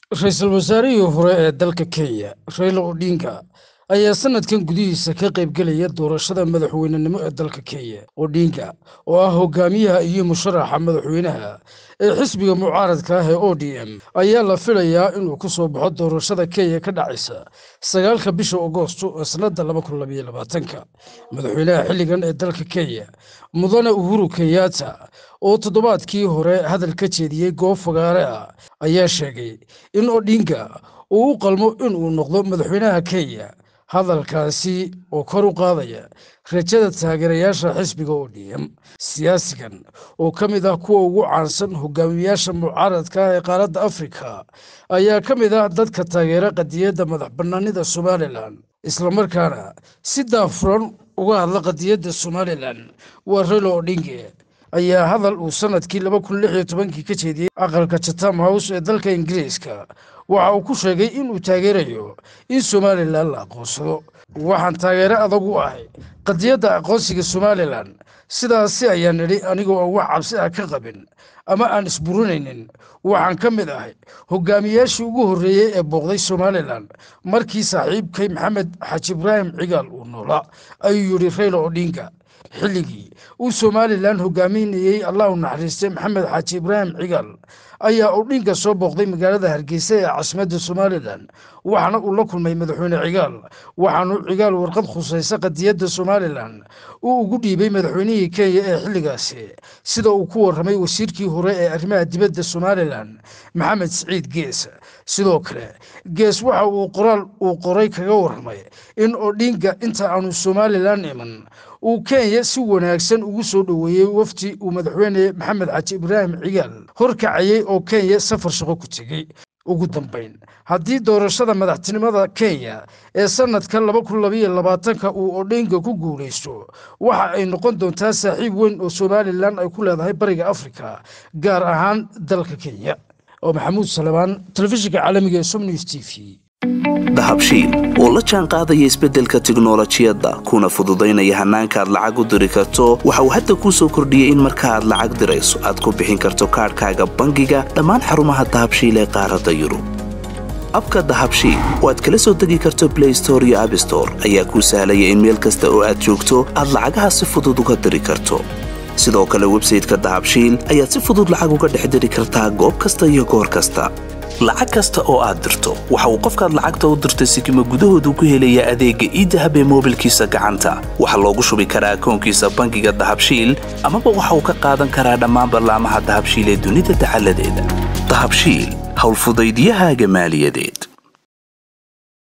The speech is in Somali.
ra-iisul wasaarihii hore ee dalka kenya raila odinga ayaa sanadkan gudihiisa ka qaybgelaya doorashada madaxweynenimo ee dalka kenya odinga oo ah hogaamiyaha iyo musharaxa madaxweynaha ee xisbiga mucaaradka ah ee o d m ayaa la filayaa inuu ku soo baxo doorashada kenya ka dhacaysa sagaalka bisha agoosto ee sannada laba kun labaiyo labaatanka madaxweynaha xilligan ee dalka kenya mudane uhuru kenyatta oo toddobaadkii hore hadal ka jeediyey goob fagaare ah ayaa sheegay in odinga uu u qalmo inuu noqdo madaxweynaha kenya hadalkaasi oo kor u qaadaya rajada taageerayaasha xisbiga o d m siyaasigan oo ka mid ah kuwa ugu caansan hogaamiyayaasha mucaaradka ah ee qaaradda afrika ayaa ka mid ah dadka taageera qadiyadda madax bannaanida somalilan islamarkaana si daafuran uga hadla qadiyadda somalilan waa relo odinge ayaa hadal uu sanadkii laba kun lix iyo tobankii ka jeediyey aqalka chatham house ee dalka ingiriiska waxa uu ku sheegay inuu taageerayo in somalilan la aqoonsado waxaan taageere adag u ahay qadiyadda aqoonsiga somalilan sidaasi ayaan nidhi anigoo aan wax cabsi ah ka qabin ama aan isburinaynin waxaan ka mid ahay hogaamiyaashii ugu horreeyey ee booqday somalilan markii saaxiibkay maxamed xaji ibraahim cigaal uu noolaa ayuu yidhi rayla odinga xilligii uu somalilan hogaaminayey allah u naxariistay maxamed xaaji ibraahim cigaal ayaa odhinga soo booqday magaalada hargeysa ee caasimadda somalilan waxaana uu la kulmay madaxweyne cigaal waxaanu cigaal warqad khusaysa qadiyadda somalilan uu ugu dhiibay madaxweynihii kenya ee xilligaasi sida uu ku warramay wasiirkii hore ee arrimaha dibadda somalilan maxamed siciid gees sidoo kale gees waxa uu qoraal uu qoray kaga warramay in odhinga inta aanu somalilan iman uu kenya si wanaagsan ugu soo dhoweeyey wafdi uu madaxweyne maxamed xaji ibraahim cigaal horkacayey oo kenya safar shaqo ku tegey ugu dambayn haddii doorashada madaxtinimada kenya ee sanadka laba kun labaiyo labaatanka uu odhinga ku guulaysto waxa ay noqon doontaa saaxiib weyn oo somalilan ay ku leedahay bariga afrika gaar ahaan dalka kenya oo maxamuud salebaan telefishinka caalamiga ee somnews t v dahabshiil oo la jaan qaadaya isbeddelka tiknolojiyadda kuna fududaynaya hannaanka aad lacag u diri karto waxa uu hadda kuu soo kordhiyey in marka aad lacag dirayso aad ku bixin karto kaadhkaaga bangiga dhammaan xarumaha dahabshiil ee qaaradda yurub abka dahabshiil oo aad kala soo degi karto blay store iyo abstore ayaa kuu sahlaya in meel kasta oo aad joogto aad lacagaha si fudud uga diri karto sidoo kale websayteka dahabshiil ayaad si fudud lacag uga dhex diri kartaa goob kasta iyo goor kasta lacag kasta oo aad dirto waxa uu qofkaad lacagta u dirtay sikima gudahoodu ku helayaa adeegga iidahab ee moobilkiisa gacanta waxaa loogu shubi karaa akoonkiisa bangiga dahabshiil amaba waxa uu ka qaadan karaa dhammaan ballaamaha dahabshiil ee dunida dacaladeeda dahabshiil howlfudaydyahaaga maaliyadeed